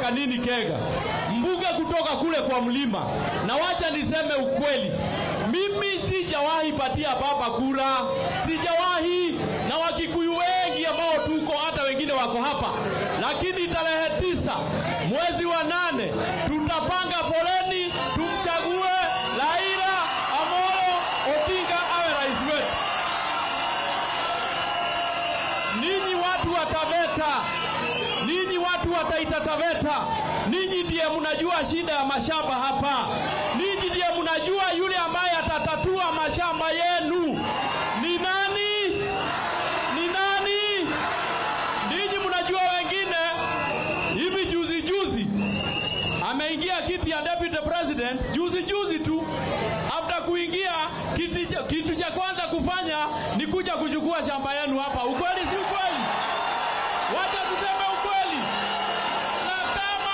Kanini Kega, mbunge kutoka kule kwa mlima. Na wacha niseme ukweli, mimi sijawahi patia baba kura, sijawahi, na Wakikuyu wengi ambao tuko hata wengine wako hapa, lakini tarehe tisa mwezi wa nane tutapanga foleni tumchague Raila Amolo Odinga awe rais wetu. Ninyi watu wa Taveta, ninyi watu wa Taita Taveta, ninyi ndiye mnajua shida ya mashamba hapa. Ninyi ndiye mnajua yule ambaye atatatua mashamba yenu ni nani? Ni nani? Ninyi mnajua wengine. Hivi juzi juzi ameingia kiti ya deputy president juzi juzi tu. After kuingia kiti, cha- kitu cha kwanza kufanya ni kuja kuchukua shamba yenu hapa. Ukweli si ukweli? Wacha tuseme ukweli, na kama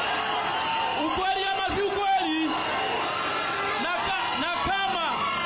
ukweli ama si ukweli, na, ka, na kama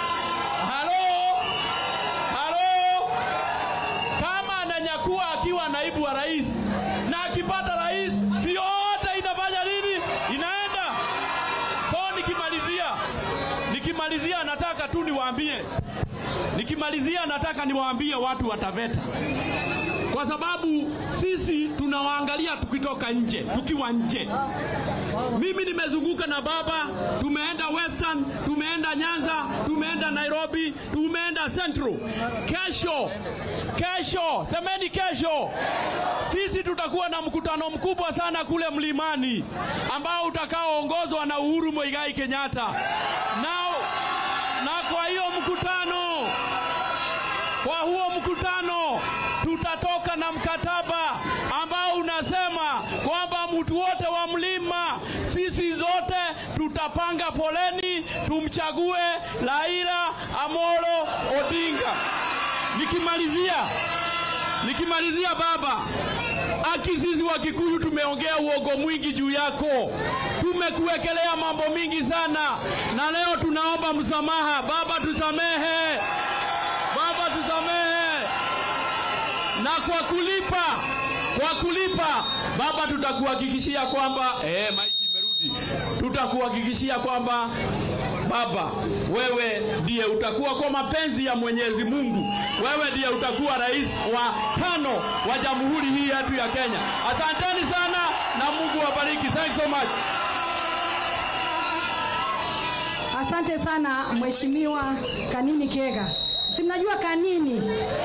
halo halo, kama ananyakua akiwa naibu wa rais na akipata rais, si yote inafanya nini? Inaenda. So nikimalizia, nikimalizia nataka tu niwaambie, nikimalizia nataka niwaambie watu wa Taveta kwa sababu sisi tunawaangalia tukitoka nje, tukiwa nje. Mimi nimezunguka na baba, tumeenda Western, tumeenda Nyanza, tumeenda Nairobi, tumeenda Central. Kesho, kesho, semeni kesho, sisi tutakuwa na mkutano mkubwa sana kule mlimani ambao utakaoongozwa na Uhuru Muigai Kenyatta na, na kwa hiyo mkutano kwa huo mkutano tutatoka na mkataba ambao unasema kwamba mtu wote wa mlima, sisi zote tutapanga foleni tumchague Raila Amolo Odinga. Nikimalizia, nikimalizia baba, aki sisi wa Kikuyu tumeongea uongo mwingi juu yako, tumekuwekelea mambo mingi sana, na leo tunaomba msamaha. Baba, tusamehe. Baba tusamehe, na kwa kulipa, kwa kulipa Baba, tutakuhakikishia kwamba eh, maiki imerudi, tutakuhakikishia kwamba Baba, wewe ndiye utakuwa kwa mapenzi ya Mwenyezi Mungu, wewe ndiye utakuwa rais wa tano wa jamhuri hii yetu ya Kenya. Asanteni sana na Mungu awabariki. Thanks so much. Asante sana Mheshimiwa Kanini Kega. Si mnajua Kanini